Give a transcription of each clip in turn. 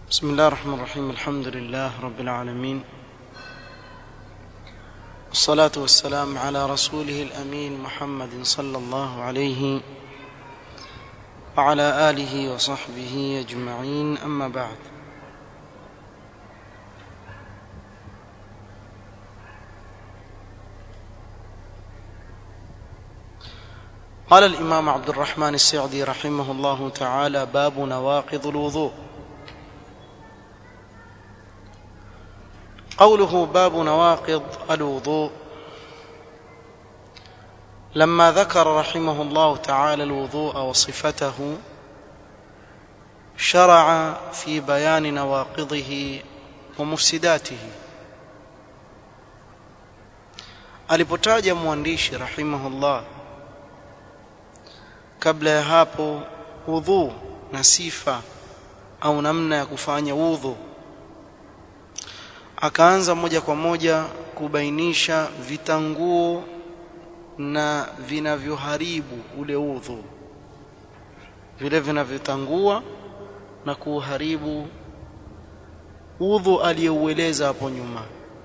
بسم الله الرحمن الرحيم الحمد لله رب العالمين والصلاة والسلام على رسوله الأمين محمد صلى الله عليه وعلى آله وصحبه أجمعين أما بعد قال الإمام عبد الرحمن السعدي رحمه الله تعالى باب نواقض الوضوء قوله باب نواقض الوضوء لما ذكر رحمه الله تعالى الوضوء وصفته شرع في بيان نواقضه ومفسداته alipotaja mwandishi rahimahullah kabla ya hapo udhu na sifa au namna ya kufanya udhu akaanza moja kwa moja kubainisha vitanguo na vinavyoharibu ule udhu vile vinavyotangua na kuharibu udhu aliyoueleza hapo nyuma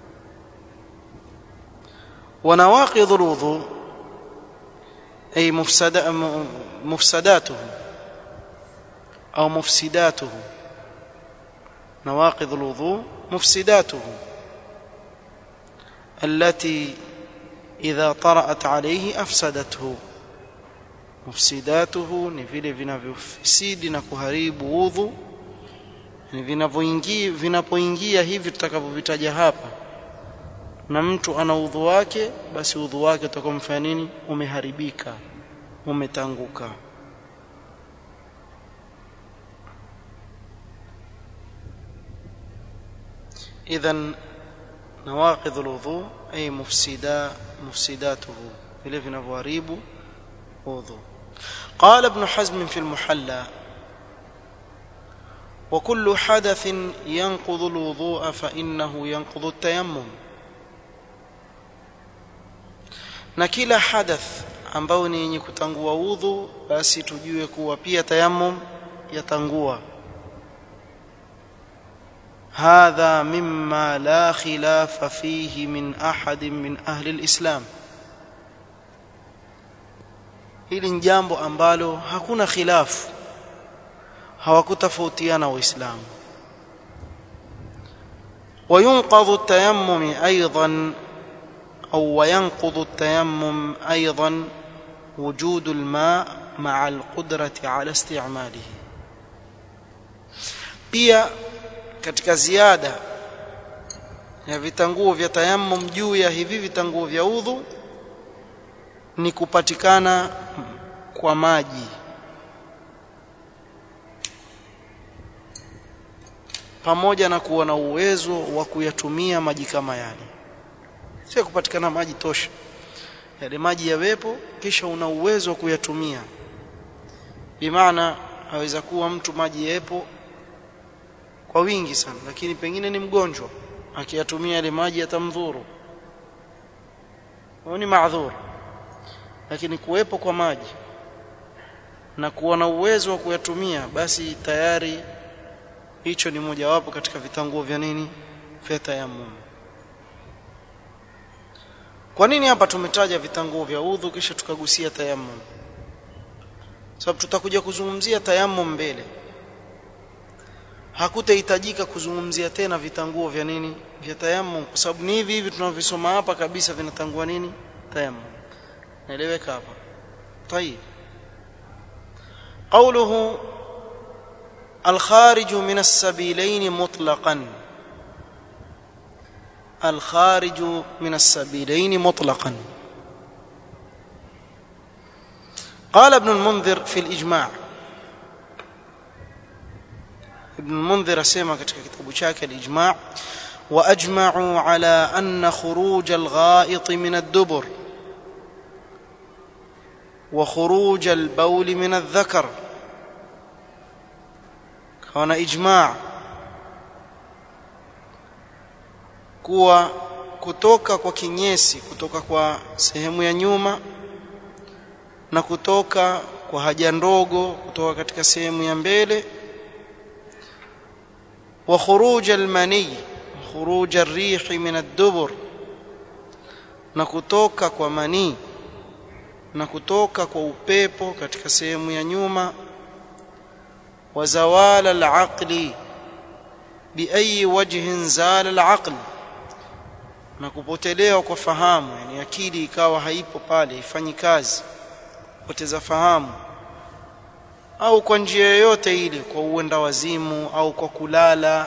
wanawaqidhu alwudhu ay mufsada mufsadatuhu au mufsidatuhu nawaqidhu alwudhu مفسداته التي إذا طرأت عليه أفسدته mufsidatuhu ni vile vinavyofisidi na kuharibu udhu ni vinavyoingia vinapoingia hivi tutakavyovitaja hapa na mtu ana udhu wake basi udhu wake utakuwa mfanya nini umeharibika umetanguka إذا نواقض الوضوء أي مفسدا مفسداته vile vinavyoharibu udhu قال ابن حزم في المحلى وكل حدث ينقض الوضوء فإنه ينقض التيمم na kila hadath ambao ni yenye kutangua udhu basi tujue kuwa pia tayammum yatangua هذا مما لا خلاف فيه من احد من اهل الاسلام hili ni jambo ambalo hakuna khilafu hawakutofautiana waislamu وينقض التيمم ايضا او وينقض التيمم ايضا وجود الماء مع القدره على استعماله pia katika ziada ya vitanguo vya tayammum juu ya hivi vitanguo vya udhu ni kupatikana kwa maji pamoja na kuwa na uwezo wa kuyatumia maji kama yale sio kupatikana maji tosha yale maji yawepo kisha una uwezo wa kuyatumia bimaana aweza kuwa mtu maji yapo kwa wingi sana lakini pengine ni mgonjwa akiyatumia yale maji yatamdhuru huyo ni maadhur lakini kuwepo kwa maji na kuwa na uwezo wa kuyatumia basi tayari hicho ni mojawapo katika vitanguo vya nini vya tayammum kwa nini hapa tumetaja vitanguo vya udhu kisha tukagusia tayammum sababu tutakuja kuzungumzia tayammum mbele hakutahitajika kuzungumzia tena vitanguo vya nini vya tayammum kwa sababu ni hivi hivi tunavisoma hapa kabisa vinatangua nini tayammum naeleweka hapa طيب قوله الخارج من السبيلين مطلقا الخارج من السبيلين مطلقا قال ابن المنذر في الإجماع ابن المنذر اسمع katika kitabu chake al-Ijma' واجمعوا على ان خروج الغائط من الدبر وخروج البول من الذكر كان اجماع kuwa kutoka kwa kinyesi kutoka kwa sehemu ya nyuma na kutoka kwa haja ndogo kutoka katika sehemu ya mbele وخروج المني خروج الريح من الدبر na kutoka kwa manii na kutoka kwa upepo katika sehemu ya nyuma wa zawala al-aqli biayi wajhin zala al-aql na kupotelewa kwa fahamu yani akili ikawa haipo pale ifanyi kazi poteza fahamu au kwa njia yoyote ile kwa uenda wazimu au kwa kulala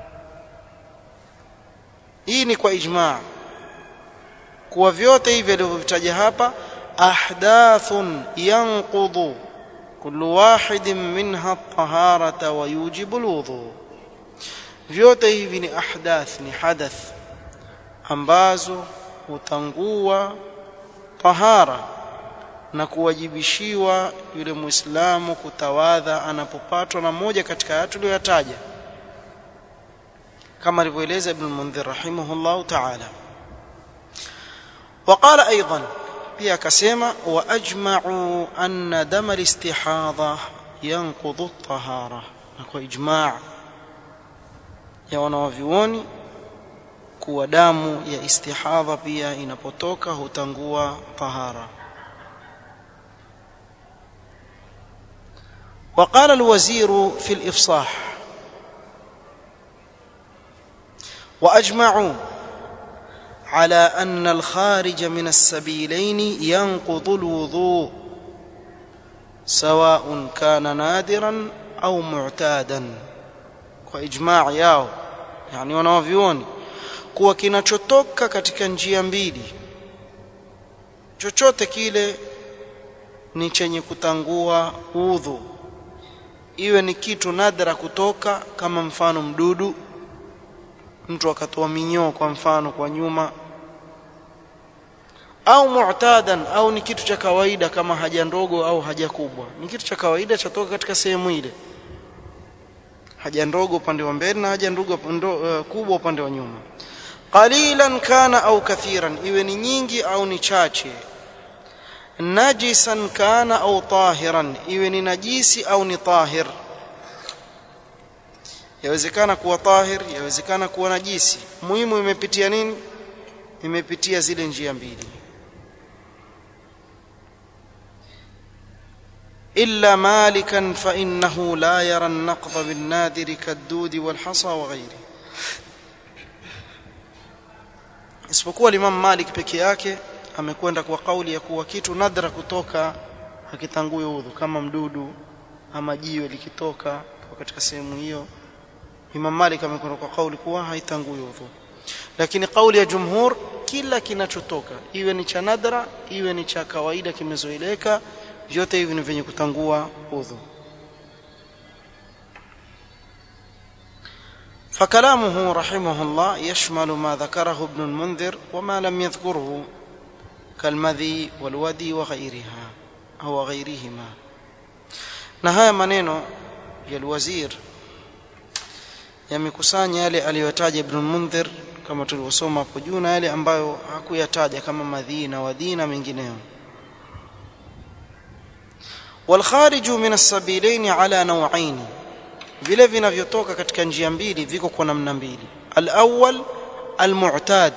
hii ni kwa ijmaa kuwa vyote hivi alivyovitaja hapa ahdathun yanqudu kullu wahidin minha at-taharata wa yujibu al-wudu vyote hivi ni ahdath ni hadath ambazo hutangua tahara na kuwajibishiwa yule muislamu kutawadha anapopatwa na moja katika haya tuliyoyataja kama alivyoeleza ibn Mundhir rahimahullah ta'ala وقال ايضا pia akasema wa ajma'u anna dam al-istihadha yanqudhu at-tahara na kwa ijma' ya wanawavyuoni kuwa damu ya istihadha pia inapotoka hutangua tahara وقال الوزير في الإفصاح وأجمعوا على أن الخارج من السبيلين ينقض الوضوء سواء كان نادرا أو معتادا وإجماع yao yani wanawavyuoni kuwa kinachotoka katika njia mbili chochote kile ni chenye kutangua udhu iwe ni kitu nadra kutoka kama mfano mdudu mtu akatoa minyoo kwa mfano kwa nyuma au mu'tadan au ni kitu cha kawaida kama haja ndogo au haja kubwa ni kitu cha kawaida chatoka katika sehemu ile haja ndogo upande wa mbele na haja ndogo uh, kubwa upande wa nyuma qalilan kana au kathiran iwe ni nyingi au ni chache najisan kana au tahiran iwe ni najisi au ni tahir yawezekana kuwa tahir yawezekana kuwa najisi muhimu imepitia nini imepitia zile njia mbili إلا مالكا فإنه لا يرى النقض بالنادر كالدود والحصى وغيره isipokuwa Imam Malik peke yake amekwenda kwa kauli ya kuwa kitu nadra kutoka hakitangui udhu kama mdudu ama jiwe likitoka katika sehemu hiyo Imam Malik amekwenda kwa kauli kuwa haitangui udhu lakini kauli ya jumhur kila kinachotoka iwe ni cha nadra iwe ni cha kawaida kimezoeleka vyote hivi ni vyenye kutangua udhu فكلامه رحمه الله يشمل ما ذكره ابن المنذر وما لم يذكره كالمذي والودي وغيرها أو غيرهما نهاية maneno ya الوزير yamekusanya yale aliyotaja Ibn Mundhir kama tulivyosoma hapo juu na yale ambayo hakuyataja kama madhi na wadhi na mengineyo والخارج من السبيلين على نوعين vile vinavyotoka katika njia mbili viko kwa namna mbili al-awwal al-mu'tad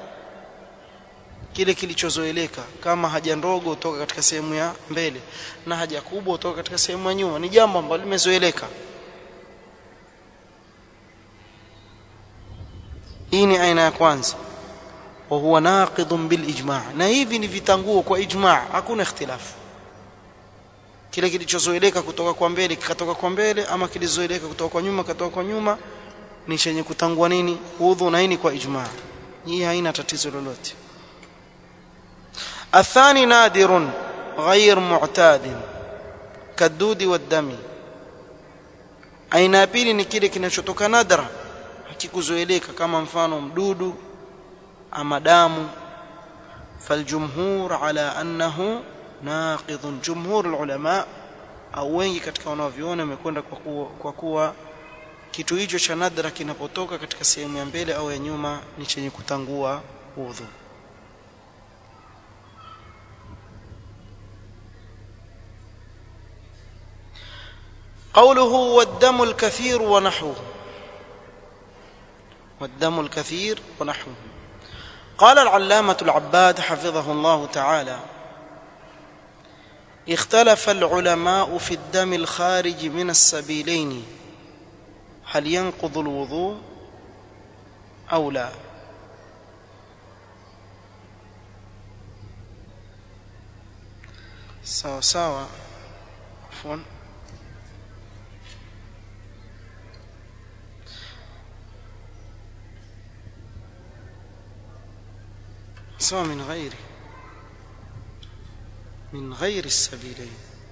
kile kilichozoeleka kama haja ndogo kutoka katika sehemu ya mbele na haja kubwa kutoka katika sehemu ya nyuma ni jambo ambalo limezoeleka hii ni aina ya kwanza wa huwa naqidun bil ijma' na hivi ni vitanguo kwa ijma' hakuna ikhtilafu kile kilichozoeleka kutoka kwa mbele kikatoka kwa mbele ama kilizoeleka kutoka kwa nyuma katoka kwa nyuma ni chenye kutangua nini udhu na hii kwa ijma' hii haina tatizo lolote athani nadirun غير معتاد كالدود والدم aina ya pili ni kile kinachotoka nadra hakikuzoeleka kama mfano mdudu ama damu faljumhur ala annahu naqidun jumhur ulama au wengi katika wanaoviona wamekwenda kwa kuwa, kwa kuwa kitu hicho cha nadra kinapotoka katika sehemu ya mbele au ya nyuma ni chenye kutangua udhu قوله والدم الكثير ونحوه والدم الكثير ونحوه قال العلامة العباد حفظه الله تعالى اختلف العلماء في الدم الخارج من السبيلين هل ينقض الوضوء أو لا sawa sawa afwan sawa min ghairi min ghairi السبيلين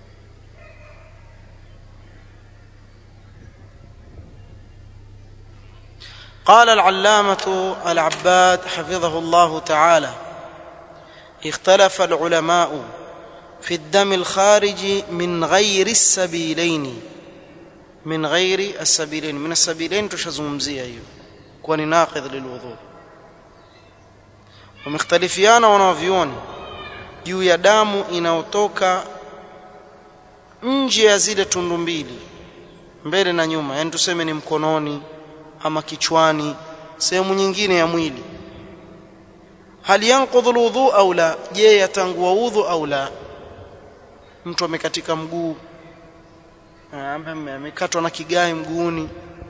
قال العلامة العباد حفظه الله تعالى اختلف العلماء في الدم الخارج من غير السبيلين من غير السبيلين من السبيلين تشزمزيه hiyo kwa ni naqidh lilwudhu wamekhtalifiana wanavyuoni juu ya damu inayotoka nje ya zile tundu mbili mbele na nyuma yani tuseme ni mkononi ama kichwani sehemu nyingine ya mwili hal yanqudhu alwudhu au la je yatangua udhu au la mtu amekatika mguu amekatwa na kigai mguuni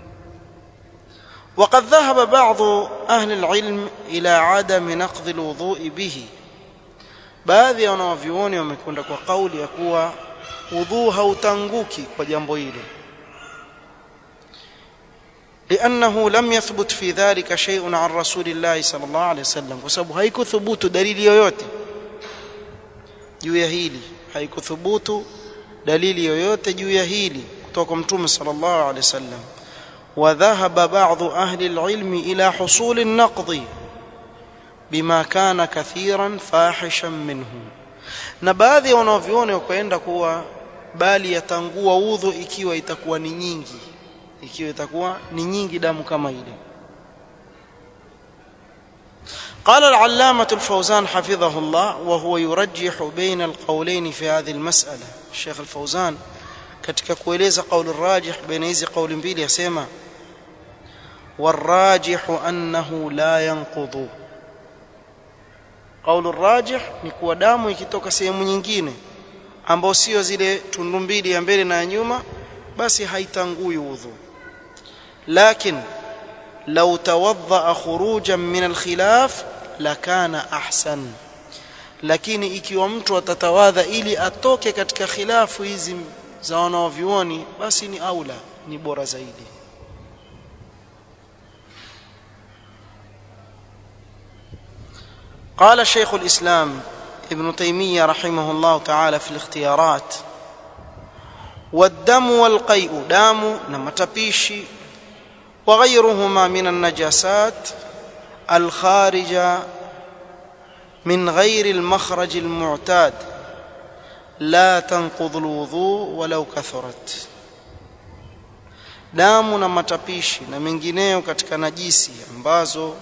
وقد ذهب بعض أهل العلم إلى عدم نقض الوضوء به baadhi ya wanawavyuoni wamekwenda kwa kauli ya kuwa udhuu hautanguki kwa jambo hilo لأنه لم يثبت في ذلك شيء عن رسول الله صلى الله عليه وسلم وسبب haikuthubutu dalili yoyote juu ya hili haikuthubutu dalili yoyote juu ya hili kutoka kwa mtume sallallahu alaihi wasallam وذهب بعض أهل العلم إلى حصول النقض بما كان كثيرا فاحشا منه na baadhi ya wanavyuoni wakaenda kuwa bali yatangua udhu ikiwa itakuwa ni nyingi ikiwa itakuwa ni nyingi damu kama ile قال العلامة الفوزان حفظه الله وهو يرجح بين القولين في هذه المسألة الشيخ الفوزان katika kueleza قول الراجح بين hizi قول mbili yasema والراجح أنه لا ينقض قول الراجح ni kuwa damu ikitoka sehemu nyingine ambao sio zile tundu mbili ya mbele na ya nyuma basi haitangui udhu لكن لو توضأ خروجا من الخلاف لكان أحسن lakini ikiwa mtu atatawadha ili atoke katika khilafu hizi za wanaovyuoni basi ni aula ni bora zaidi قال شيخ الإسلام ابن تيمية رحمه الله تعالى في الاختيارات والدم والقيء دام نمتبيشي وغيرهما من النجاسات الخارجة من غير المخرج المعتاد لا تنقض الوضوء ولو كثرت damu na matapishi na mengineyo katika najisi ambazo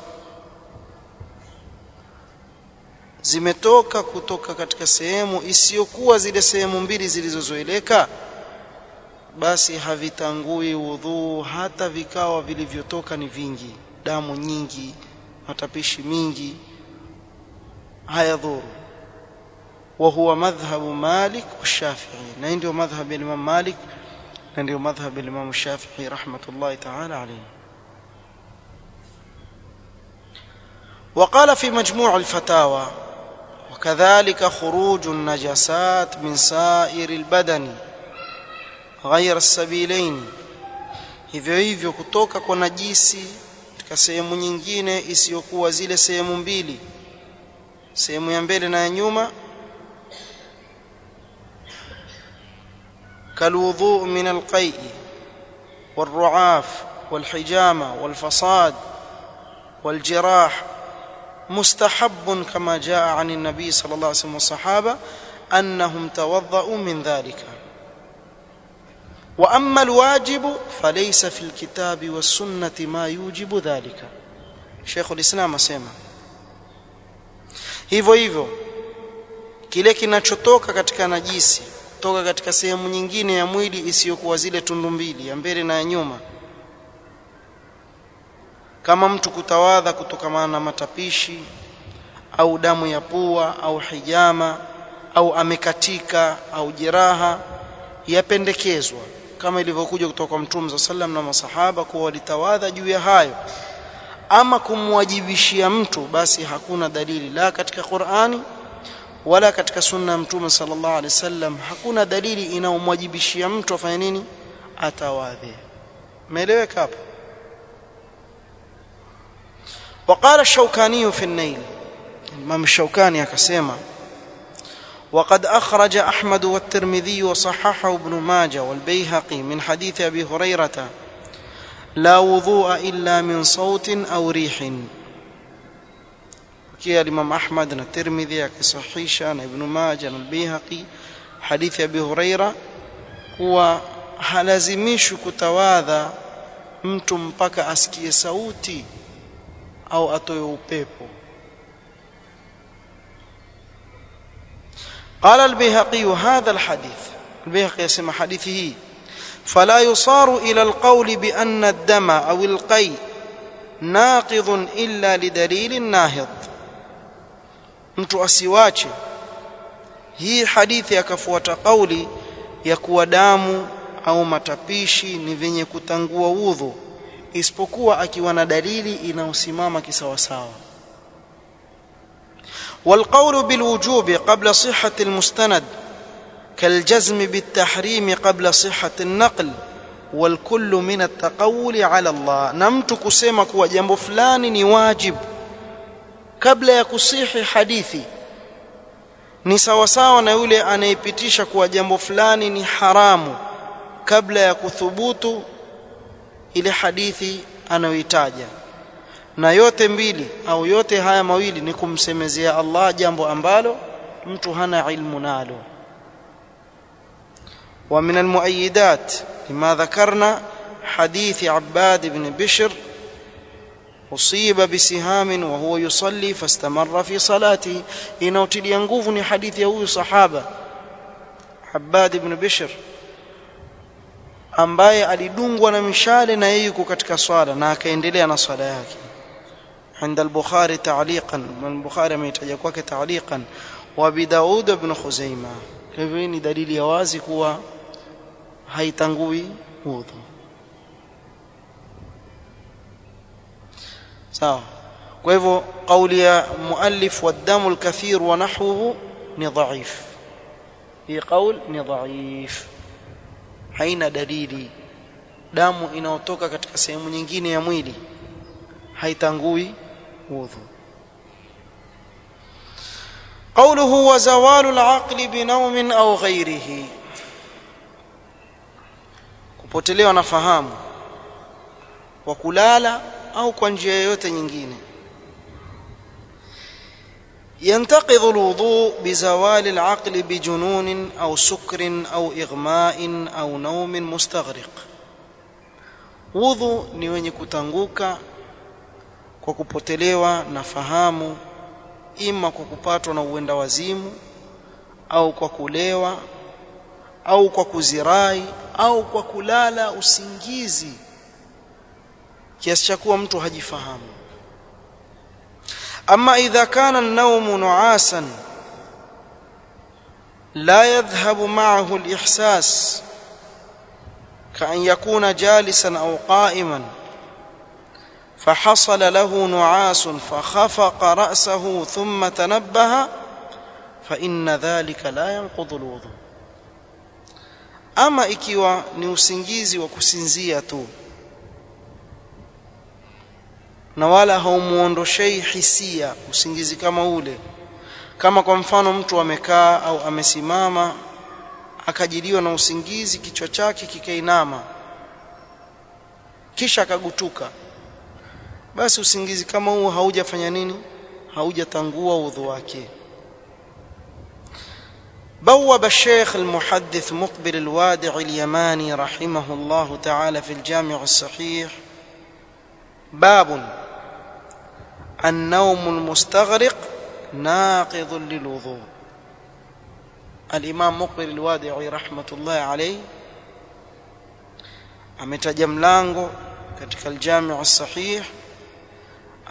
zimetoka kutoka katika sehemu isiyokuwa zile sehemu mbili zilizozoeleka basi havitangui udhuu hata vikawa vilivyotoka ni vingi damu nyingi matapishi mingi hayadhuru wa huwa madhhabu Malik والشافعي na ndio madhhab ya Imam Malik na ndio madhhab ya Imam Shafi'i rahmatullahi ta'ala alayhi وقال في مجموع الفتاوى وكذلك خروج النجاسات من سائر البدن غير السبيلين hivyo hivyo kutoka kwa najisi katika sehemu nyingine isiyokuwa zile sehemu mbili sehemu ya mbele na ya nyuma كالوضوء من القيء والرعاف والحجامة والفصاد والجراح مستحب كما جاء عن النبي صلى الله عليه وسلم والصحابة أنهم توضأوا من ذلك واما الواجب فليس في الكتاب والسنه ما يوجب ذلك شيخ الاسلام asema hivyo hivyo kile kinachotoka katika najisi kutoka katika sehemu nyingine ya mwili isiyokuwa zile tundu mbili ya mbele na ya nyuma kama mtu kutawadha kutokana na matapishi au damu ya pua au hijama au amekatika au jeraha yapendekezwa kama ilivyokuja kutoka kwa Mtume za sallam na masahaba kuwa walitawadha juu ya hayo ama kumwajibishia mtu basi hakuna dalili la katika Qur'ani wala katika sunna ya Mtume sallallahu alaihi wasallam hakuna dalili inayomwajibishia mtu afanye nini atawadhe umeeleweka hapo وقال الشوكاني في النيل الإمام الشوكاني akasema وقد أخرج أحمد والترمذي وصححه ابن ماجه والبيهقي من حديث أبي هريرة لا وضوء إلا من صوت أو ريح كي الإمام أحمد والترمذي كصحيشة ابن ماجه والبيهقي حديث أبي هريرة هو halazimishi kutawadha mtu mpaka asikie sauti au atoe upepo قال البيهقي هذا الحديث البيهقي يسمى حديثه فلا يصار إلى القول بأن الدم أو القي ناقض إلا لدليل ناهض mtu asiwache hii hadithi akafuata kauli ya kuwa damu au matapishi ni vyenye kutangua udhu isipokuwa akiwa na dalili inayosimama kisawasawa والقول بالوجوب قبل صحة المستند كالجزم بالتحريم قبل صحة النقل والكل من التقول على الله نمت kusema kuwa jambo fulani ni wajib kabla ya kusihi hadithi ni sawa sawa na yule anayepitisha kuwa jambo fulani ni haramu kabla ya kuthubutu ile hadithi anayoitaja na yote mbili au yote haya mawili ni kumsemezea Allah jambo ambalo mtu hana ilmu nalo ومن المؤيدات لما ذكرنا حديث عباد بن بشر أصيب بسهام وهو يصلي فاستمر في صلاته inautilia nguvu ni hadithi ya huyu sahaba Abbad ibn Bishr ambaye alidungwa na mishale na yeye yuko katika swala na akaendelea na swala yake عند البخاري تعليقا من البخاري ametaja kwake تعليقا وبداود بن خزيمة hivyo ni dalili ya wazi kuwa haitangui udhu sawa kwa hivyo kauli ya muallif wadamu alkathir wa nahwuhu ni dhaif hii kaul ni dhaif haina dalili damu inayotoka katika sehemu nyingine ya mwili haitangui udhu قوله وزوال العقل بنوم أو غيره kupotelewa na fahamu kwa kulala au kwa njia yoyote nyingine ينتقض الوضوء بزوال العقل بجنون أو سكر أو إغماء أو نوم مستغرق wudhu ni wenye kutanguka kwa kupotelewa na fahamu ima kwa kupatwa na uenda wazimu au kwa kulewa au kwa kuzirai au kwa kulala usingizi kiasi cha kuwa mtu hajifahamu ama idha kana an-nawmu nu'asan la yadhhabu ma'ahu al-ihsas كأن يكون جالسا أو قائما فحصل له نعاس فخفق رأسه ثم تنبه فإن ذلك لا ينقض الوضوء ama ikiwa ni usingizi wa kusinzia tu na wala haumuondoshei hisia usingizi kama ule kama kwa mfano mtu amekaa au amesimama akajiliwa na usingizi kichwa chake kikainama kisha akagutuka basi usingizi kama huo haujafanya nini haujatangua udhu wake بوب الشيخ المحدث مقبل الوادع اليماني رحمه الله تعالى في الجامع الصحيح باب النوم المستغرق ناقض للوضوء الإمام مقبل الوادعي رحمة الله عليه ametaja mlango katika aljami' sahih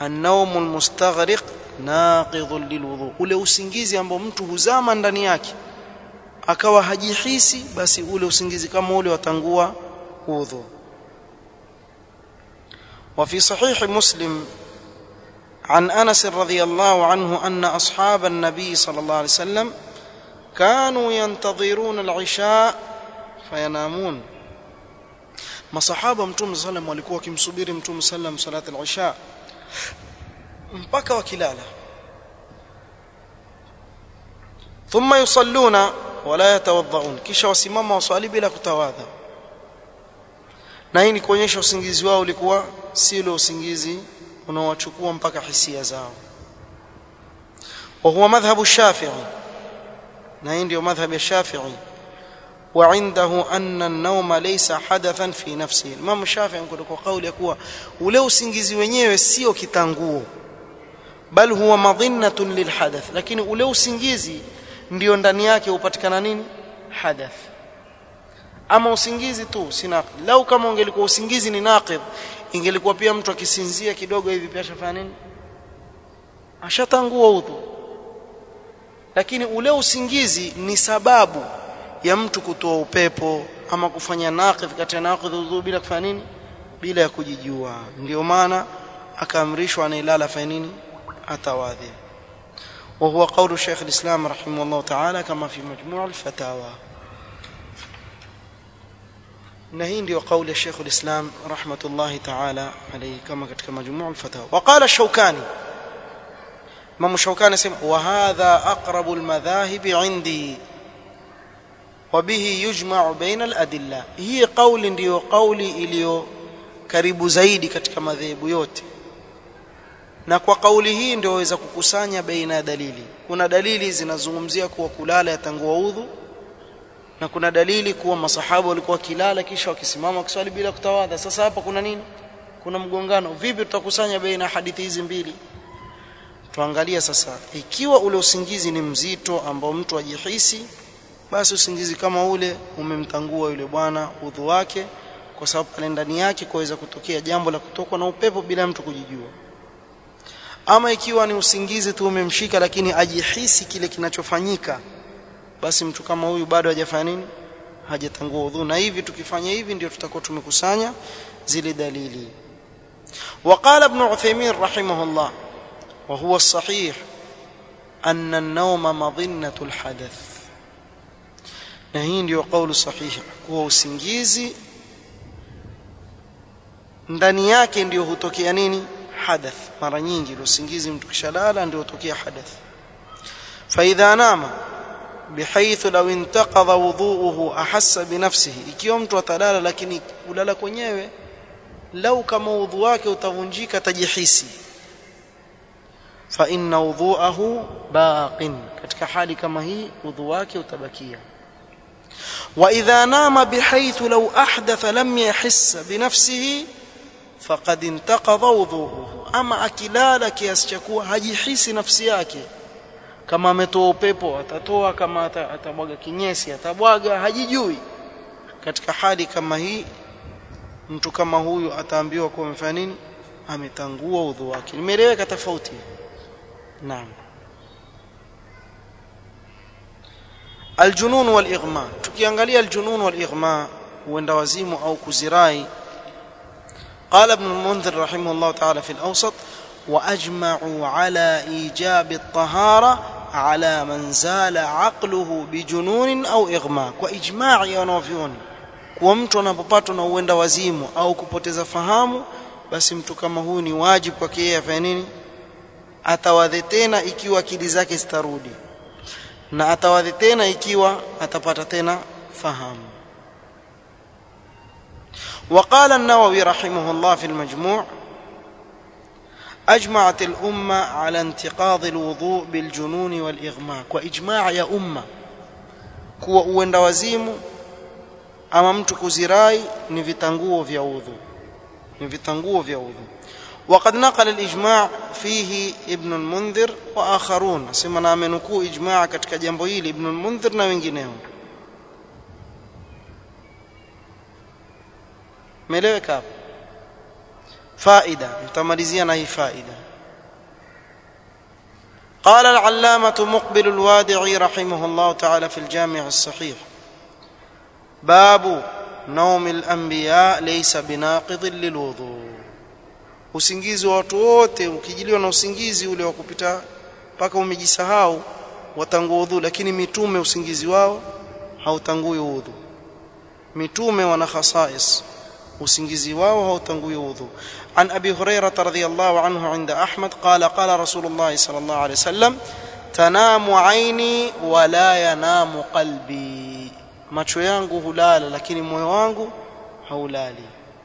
النوم المستغرق ناقض للوضوء ule usingizi ambao mtu huzama ndani yake akawa hajihisi basi ule usingizi kama ule watangua udhu وفي صحيح مسلم عن انس رضي الله عنه ان اصحاب النبي صلى الله عليه وسلم كانوا ينتظرون العشاء فينامون masahaba mtume sallam walikuwa wakimsubiri mtume sallam salat al-isha mpaka wakilala thumma yusalluna wala yatawadhaun kisha wasimama waswali bila kutawadha na hii ni kuonyesha usingizi wao ulikuwa si ule usingizi unaowachukua mpaka hisia zao وهو مذهب الشافعي na hii ndio madhhab ya Shafi'i وعنده أن النوم ليس حدثا في نفسه Imam Shafi'i kwa kauli ya kuwa ule usingizi wenyewe sio kitanguo bal huwa madhinnatun lilhadath lakini ule usingizi ndio ndani yake upatikana nini hadath ama usingizi tu si naqid lau kama ungelikuwa usingizi ni naqid ingelikuwa pia mtu akisinzia kidogo hivi pia ashafanya nini ashatangua udhu lakini ule usingizi ni sababu ya mtu kutoa upepo ama kufanya naqidh kati ya naqidh udhu bila kufanya nini bila ya kujijua ndio maana akaamrishwa anailala fanya nini atawadhi وهو قول شيخ الإسلام رحمه الله تعالى كما في مجموع الفتاوى نهين ديو قول الشيخ الإسلام رحمة الله تعالى عليه كما كتك مجموع الفتاوى وقال الشوكاني امام الشوكاني سمع وهذا اقرب المذاهب عندي وبه يجمع بين الادله هي قول ndio kauli iliyo karibu zaidi katika madhehebu yote na kwa kauli hii ndio waweza kukusanya baina ya dalili kuna dalili zinazungumzia kuwa kulala yatangua udhu na kuna dalili kuwa masahaba walikuwa kilala kisha wakisimama kiswali bila kutawadha sasa hapa kuna nini kuna mgongano vipi tutakusanya baina hadithi hizi mbili tuangalia sasa ikiwa ule usingizi ni mzito ambao mtu ajihisi basi usingizi kama ule umemtangua yule bwana udhu wake kwa sababu pale ndani yake kuweza kutokea jambo la kutokwa na upepo bila mtu kujijua ama ikiwa ni usingizi tu umemshika lakini ajihisi kile kinachofanyika basi mtu kama huyu bado hajafanya nini hajatangua udhu na hivi tukifanya hivi ndio tutakuwa tumekusanya zile dalili وقال ابن عثيمين رحمه الله وهو الصحيح أن النوم مظنة الحدث na hii ndio kauli sahihi kuwa usingizi ndani yake ndio hutokea nini hadath mara nyingi usingizi mtu kishalala ndio hutokea hadath فاذا نام بحيث لو انتقض وضوءه احس بنفسه ikiwa mtu atalala lakini kulala kwenyewe lau kama udhu wake utavunjika tajihisi fa inna wudhu'ahu baqin katika hali kama hii udhu wake utabakia wa idha nama bihaythu law ahdatha lam yahiss binafsihi faqad intaqadha wudhu'uhu ama akilala kiasi cha kuwa hajihisi nafsi yake kama ametoa upepo atatoa kama atabwaga kinyesi atabwaga hajijui katika hali kama hii mtu kama huyu ataambiwa kuwa amefanya nini ametangua udhu wake nimeeleweka tofauti naam aljunun wal ighma tukiangalia aljunun wal ighma huenda wazimu au kuzirai قال ابن المنذر رحمه الله تعالى في الأوسط وأجمعوا على إيجاب الطهارة على من زال عقله بجنون أو إغماء وإجماع ينوفيون kuwa mtu anapopatwa na uenda wazimu au kupoteza fahamu basi mtu kama huyu ni wajibu kwake yeye afanye nini atawadhe tena ikiwa akili zake zitarudi na atawadhe tena ikiwa atapata tena fahamu وقال النووي رحمه الله في المجموع أجمعت الأمة على انتقاض الوضوء بالجنون والإغماء وإجماع يا أمة kuwa uenda wazimu ama mtu kuzirai ni vitanguo vya udhu ni vitanguo vya udhu وقد نقل الإجماع فيه ابن المنذر وآخرون سما na amenukuu ijmaa katika jambo hili ibn al-Mundhir na wengineo meleweka hapo faida mtamalizia na hii faida قال العلامة مقبل الوادعي رحمه الله تعالى في الجامع الصحيح باب نوم الأنبياء ليس بناقض للوضوء usingizi wa watu wote ukijiliwa na usingizi ule wa kupita mpaka umejisahau watangua udhu lakini mitume usingizi wao hautangui udhu mitume wana khasais usingizi wao hautangui udhu عن أبي هريرة رضي الله عنه عند أحمد قال قال رسول الله صلى الله عليه وسلم تنام عيني ولا ينام قلبي macho yangu hulala lakini moyo wangu haulali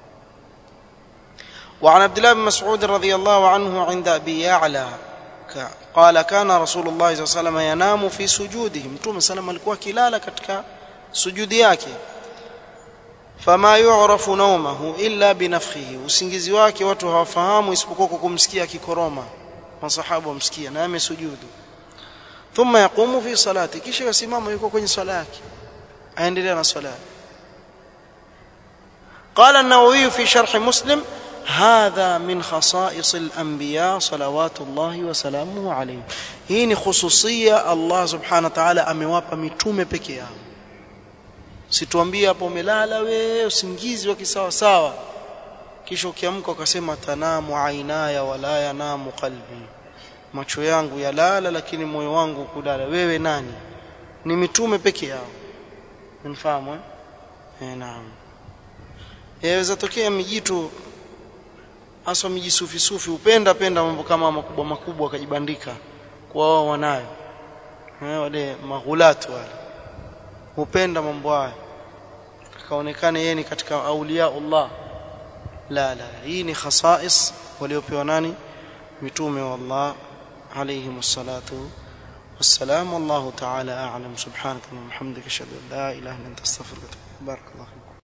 وعن عبد الله بن مسعود رضي الله عنه عند أبي يعلى قال كان رسول الله صلى الله عليه وسلم ينام في سجوده mtume sana alikuwa kilala katika sujudi yake fama yu'rafu nawmahu illa binafkhihi usingizi wake watu hawafahamu isipokuwa kwa kumsikia akikoroma masahaba wamsikia na amesujudu thumma yaqumu fi salati kisha yasimama yuko kwenye swala yake aendelea na swala قال النووي في شرح مسلم هذا من خصائص الانبياء صلوات الله وسلامه عليه hii ni khususia Allah subhanahu wa ta'ala amewapa mitume peke yao situambie hapo umelala we usingizi wa kisawa sawa kisha ukiamka ukasema tanamu ainaya wala yanamu qalbi macho yangu yalala lakini moyo wangu kulala wewe nani ni mitume peke yao mnafahamu eh eh naam yaweza tokea mijitu hasa miji sufi sufi upenda penda mambo kama makubwa makubwa akajibandika kwa wao wanayo eh wale maghulatu wale hupenda mambo haya akaonekana yeye ni katika aulia Allah la la hii ni khasais waliopewa nani mitume wa Allah alayhi wassalatu والسلام والله تعالى أعلم سبحانك اللهم وبحمدك أشهد أن لا إله إلا أنت أستغفرك وأتوب إليك بارك الله فيك